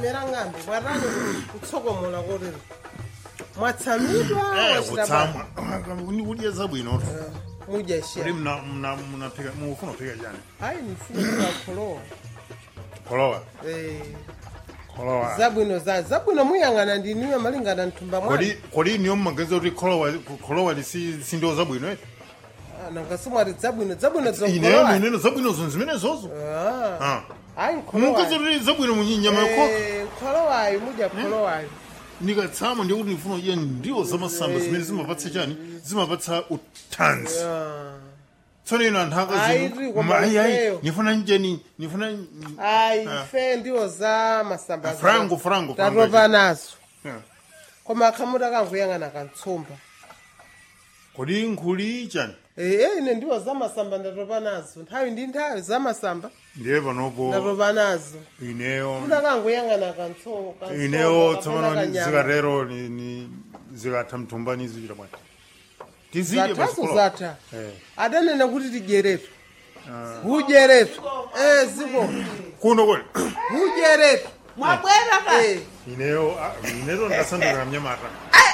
mera ng'ambe bwarani kutsokomola korero mwatsamidwa Eh, wachita bwana kutsamwa ni kudya zabwino mudya kuti shiya mna- mna- munapika mufuna kupika chani hayi ndifuna kukholowa kholowa Eh, kholowa zabwino za zabwino muyang'ana ndiniwe malingana mthumba mwana kodi kodi niyo mmaganiza kuti kholowa kholowa lisi sindiwo zabwino eh? Ah, nanga simwati zabwino zabwino ineyo zokholowa munene zabwinozo zimenezozo Ah, Ah. hayi mukaza nkholowayo kuti zabwino munyama yakhoka kholowayo mudya kholowayo ndikatsama ndikuti ndifuna kudya ndiwo zamasamba zimene zimapatsa chani zimapatsa uthanzi Ah. tsono ino anthu Ayi, tiri koma ifeyo. akazi nifuna njeni nifuna hayi Ah. fe ndiwo za masamba Ah, frango, frango, frango. tatopa nazo Yeah. koma akhamuti akanguyang'ana kantsumba kodi nkhuli chani ee ine ndiwo za masamba ndatopa nazo nthawi ndi nthawi za masamba ndiye panopo ndatopa nazo ineyo kuti akanguyang'ana kantso ineyo tsopano zikatero ni- ni- zikatha mthumbani zichita bwana tizidye zathazo zatha Eh. adanena kuti tijeretu hujeretu ee ziko kuno kodi hujeretu mwabwera ka ee ineyo ah, ineyo ndasandukira mnyamata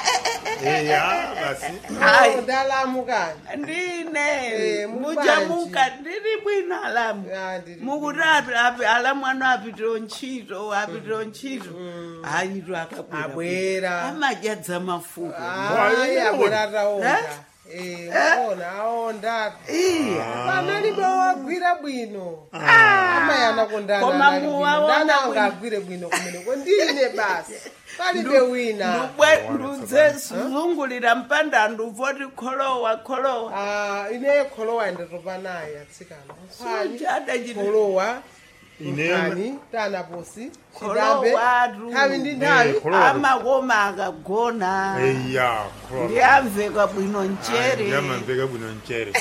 eya basi Hayi. ndalamu kani ndine Eh, mubanji. mujamuka ndiri bwino alamu Ah, ndiri mukuti api api alamu ano apitiro ntchito apitiro ntchito ayito akabwera abwera amajadza mafuta ayi Why, abwera Eh? ataonda ee aona aonda iya pamalibe wagwira bwino amayana kondana Koma anali bwino. muwaona ndana bwino. angagwire bwino kumeneko ndine basi palibe wina ndubwe ndudze zungulira mpanda nduvoti kholowa kholowa Ah, ine kholowa ndatopa naye atsikana nkhani sujadachita kholowa Ineyo- nkhani tanaposi chidambe kholowatu nthawi ndi nthawi Eh, kholowa. amakoma akagona eya ndiyamveka bwino nchere ndiyamamveka bwino nchere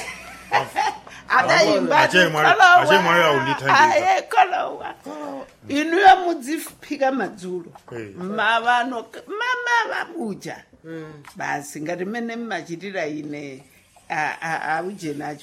adayimba Ache mwari- ache mwari aundithandiza. aye kholowa inuyo mudziphika madzulo Eh. mavano mama vabuja basi ngati mene mmachitira ine a- a- auje nacho